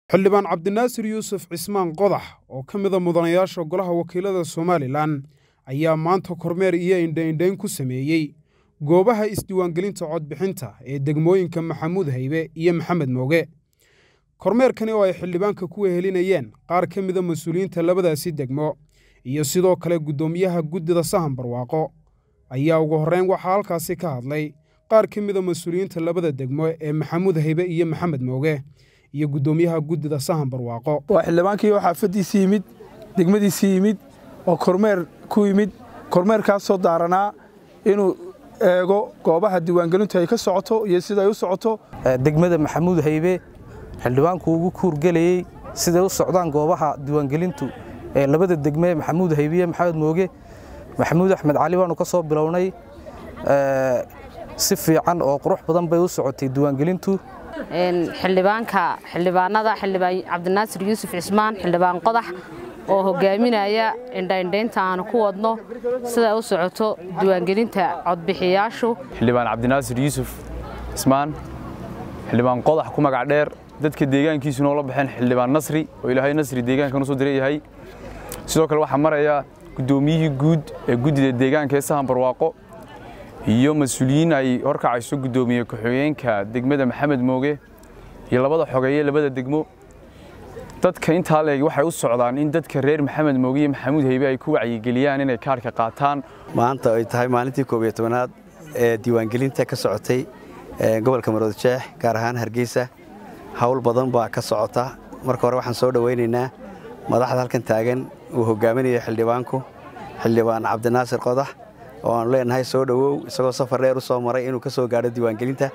xildhibaan cabdinaasir yuusuf cismaan qodax oo ka mida mudanayaasha golaha wakiilada somalilan ayaa maanta kormeer iyo indhaindhayn ku sameeyey goobaha isdiiwaangelinta codbixinta ee degmooyinka maxamuud haybe iyo maxamed mooge kormeerkani oo ay xildhibaanka ku wehelinayeen qaar ka mida mas-uuliyiinta labadaasi degmo iyo sidoo kale guddoomiyaha guddida sahan barwaaqo ayaa ugu horreyn waxaa halkaasi ka hadlay qaar ka mida mas-uuliyiinta labada degmo ee maxamuud haybe iyo maxamed mooge iyo guddoomiyaha guddida sahan barwaaqo waa xildhibaankii oo xaafaddiisii yimid degmadiisii yimid oo kormeer ku yimid kormeerkaasoo daaranaa inuu eego goobaha diiwaangelintu ay ka socoto iyo sida ay u socoto degmada maxamuud haybe xildhibaanku ugu kuurgelayey siday u socdaan goobaha diiwaangelintu ee labada degme maxamuud haybiye maxamed mooge maxamuud axmed cali baanu ka soo bilownay si fiican oo qurux badan bay u socotay diiwaangelintu xildhibaanka xildhibaanada xildhibaan cabdinaasir yuusuf cismaan xildhibaan qodax oo hogaaminaya indhaindhaynta aanu ku wadno siday u socoto diiwaangelinta codbixiyaashu xildhibaan cabdinaasir yuusuf cismaan xildhibaan qodax ku magac dheer dadka deegaankiisu noola baxeen xildhibaan nasri oo ilaahay nasri deegaankan usoo diran yahay sidoo kale waxaa maraya guddoomiyihii guud ee guddida deegaanka ee sahan barwaaqo iyo mas-uuliyiin ay horkacayso guddoomiye ku-xigeenka degmada maxamed mooge iyo labada xogeeye labada degmo dadka intaa leeg waxay u socdaan in dadka reer maxamed mooge iyo maxamuud haybe ay ku wacyigeliyaan inay kaarhka qaataan maanta ay tahay maalintii koob iyo tobanaad ee diiwaangelinta ka socotay gobolka maroodjeex gaar ahaan hargeysa hawl badan baa ka socota marka hore waxaan soo dhowaynaynaa madaxda halkan taagan uu hogaaminayo xildhibaanku xildhibaan cabdinaasir qodax oo aanu leenahay soo dhowow isagoo safar dheer u soo maray inuu ka soo gaadho diiwaangelinta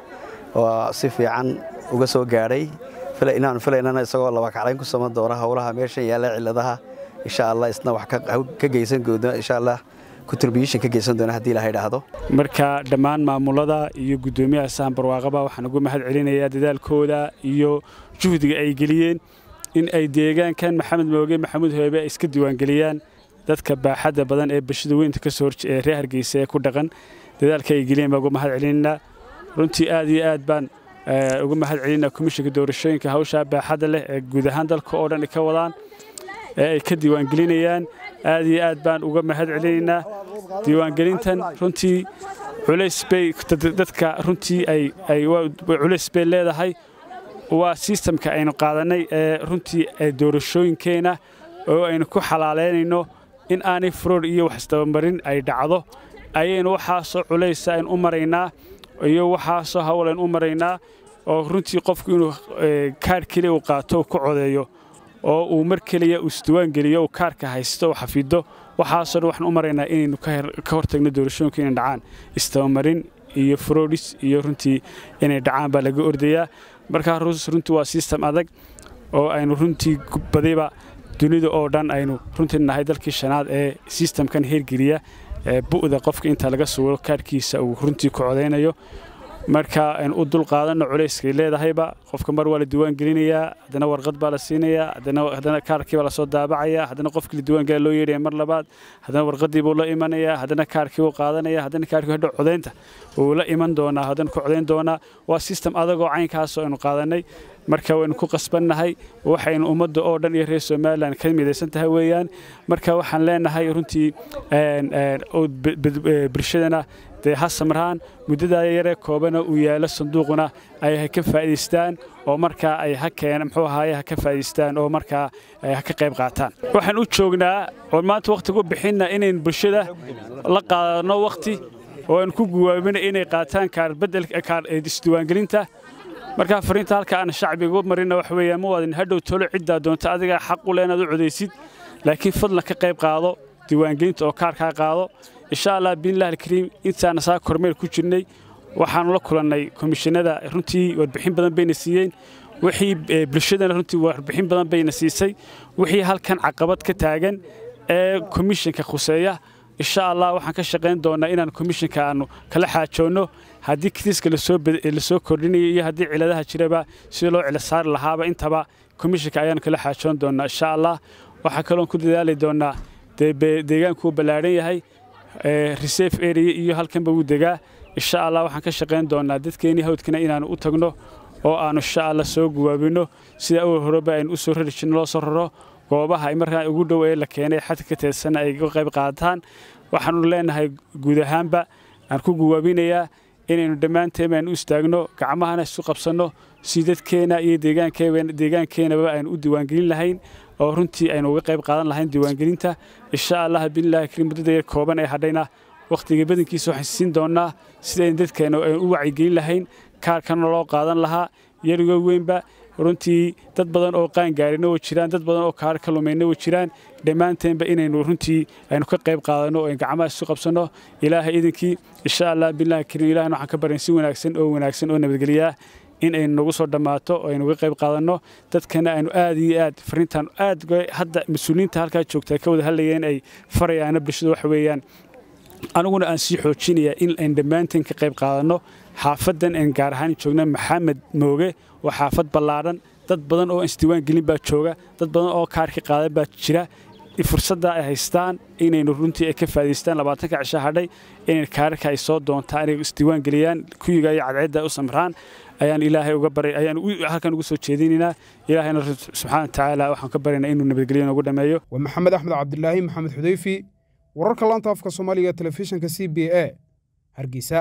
oo si fiican uga soo gaadhay inaanu filaynana isagoo labakaclayn ku saman doona howlaha meeshan yaalla ciladaha insha allah isna wax ka geysan doona insha allah contribution ka geysan doona haddii ilaha idhaahdo marka dhammaan maamulada iyo guddoomiyaha sahan barwaaqaba waxaan ugu mahad celinayaa dadaalkooda iyo juhdiga ay geliyeen in ay deegaankan maxamed mooge maxamuud hoobe ay iska diiwaangeliyaan dadka baaxadda badan ee bulshada weynta ka soo horee reer hargeysa ee ku dhaqan dadaalka ay geliyeen baan uga mahad celinaynaa runtii aad iyo aad baan uga mahad celinaa komishinka doorashooyinka hawshaa baaxadda leh ee guud ahaan dalka oo dhan ka wadaan ee ay ka diiwaangelinayaan aad iyo aad baan uga mahad celinaynaa diiwaangelintan runtii culays bay dadka runtii ay culays bay leedahay waa sistamka aynu qaadannay ee runtii doorashooyinkeena oo aynu ku xalaalaynayno in aanay frood iyo wax isdabamarin ay dhacdo ayaynu waxaasoo culaysa aynu u maraynaa iyo waxaasoo hawl aynu u maraynaa oo runtii qofku inuu kaarh keliya uu qaato uu ku codeeyo oo uu mar keliya uu isdiwaangeliyo uu kaarhka haysto uu xafido waxaasoo dhan waxaan u maraynaa inaynu ka hortagno doorashooyinka inay dhacaan isdabamarin iyo froodis iyo runtii inay dhacaan baa laga ordayaa markaa runtii waa sistem adag oo aynu runtii badiba dunida oo dhan aynu runtii nahay dalkii shanaad ee sistamkan heergeliya bu'da qofka inta laga suuro kaarhkiisa uu runtii ku codaynayo marka aynu u dul qaadanno culayskay leedahayba qofka mar waa la diiwaan gelinayaa haddana warqad baa la siinayaa haddana kaarkii baa lasoo daabacayaa haddana qofkii la diiwaan gelaya loo yeedhaya mar labaad haddana warqaddii buu la imanayaa haddana kaarkii buu qaadanaya haddana kaarkii hadhow codaynta wuu la iman doonaa haddana ku codayn doonaa waa sistem adagoo caynkaasoo aynu qaadannay marka waynu ku qasbannahay waxaynu ummadda oo dhan iyo reer somalilan ka midaysan tahay weeyaan marka waxaan leenahay runtii bulshadana dee ha samraan muddadaa yaree koobana uu yaalo sanduuquna ay ha ka faa'idaystaan oo markaa ay ha keen muxuu ahaaye ha ka faa'idaystaan oo markaa ha ka qayb qaataan waxaan u joognaa oo maanta wakhtiga u bixinna inayn bulshada la qaadano wakhti oo aan ku guwaabina inay qaataan kaarbeddelkaar isdiiwaangelinta markaa fariinta halka aan shacbiga u marina wax weeyaan ma waadin hadhow tolo ciddaa doonta adigaa xaq u leh inaad u codaysid laakiin fadlan ka qayb qaado diiwaangelinta oo kaarkaa qaado insha allah biidnillahi alkariim intaana saa kormeel ku jirnay waxaanu la kulannay komishinada runtii warbixin badan bayna siiyeen wixii bulshadana runtii warbixin badan bayna siisay wixii halkan caqabad ka taagan ee komishinka khuseeya insha allah waxaan ka shaqayn doonaa inaan komishinka aanu kala xaajoonno haddii kitiiska lasoo kordhinayo iyo haddii ciladaha jiraba sida loo cilo saari lahaaba intaba komishinka ayaanu kala xaajoon doonaa insha allah waxaa kaloon ku dadaali doonaa deegaanku uu ballaadhan yahay reserve area iyo halkanba wuu degaa insha allah waxaan ka shaqayn doonaa dadkeenii hawdkana inaanu u tagno oo aanu insha alla soo guwaabino sida awal horeba aynu u soo rari jirno loo soo raro goobaha ay markaa ugu dhow ee la keenay xadka ka teedsanna ay uga qayb qaataan waxaanu leenahay guud ahaanba aan ku guwaabinayaa inaynu dhammaanteen aynu u istaagno gacmahana isu qabsanno si dadkeena iyo deegaankeenaba aynu u diiwaangelin lahayn oo runtii aynu uga qayb qaadan lahayn diiwaangelinta insha allah billahi kariim muddada yar kooban ee hadhayna wakhtiga badankiisa waxaan siin doonnaa sidaynu dadkeena aynu u wacyigelin lahayn kaarkana loo qaadan lahaa yarigo weynba runtii dad badan oo qaangaarina way jiraan dad badan oo kaar ka lumayna way jiraan dhammaanteenba inaynu runtii aynu ka qayb qaadanno oo gacmaha isu qabsanno ilaahay idinkii insha allah billahi kariim ilahna waxaan ka baryan si wanaagsan oo wanaagsan oo nabadgeliyaa in aynu nagu soo dhammaato oo aynu uga qayb qaadanno dadkana aynu aad iyo aad fariintan aad hadda mas-uuliyiinta halkaa joogta ka wada hadlayeen ay farayaana bulshada waxa weeyaan aniguna aan sii xoojinayaa in aynu dhammaanteen ka qayb qaadanno xaafadan aan gaar ahaan joogna maxamed mooge waa xaafad ballaadhan dad badan oo isdiiwaan gelin baa jooga dad badan oo kaarka qaadan baa jira fursadda ay haystaan inaynu runtii ay ka faa'idaystaan labaatanka cisho hadhay inay kaararka ay soo doontaan inay isdiiwaan geliyaan kuyiga iyo cadceedda u samraan ayaan ilaahay uga baray ayaan halkan ugu soo jeedinaynaa ilaahayna subxaana watacaala waxaan ka baryaynaa inuu nabadgelyo noogu dhammeeyo waa maxamed axmed cabdilaahi maxamed xudeyfi wararka laanta afka soomaaliga ee telefishinka c b a hargeysa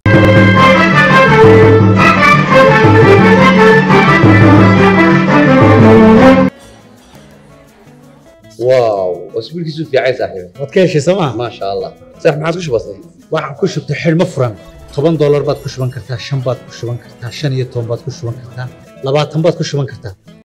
واو اسبوعك في عايز صاحبي waad ka heshay sooma ما شاء الله صح ما عاد وش بصي waxaan ku shubtay xidhmo furan toban doolar baad ku shuban kartaa shan baad ku shuban kartaa shan iyo toban baad ku shuban kartaa labaatan baad ku shuban kartaa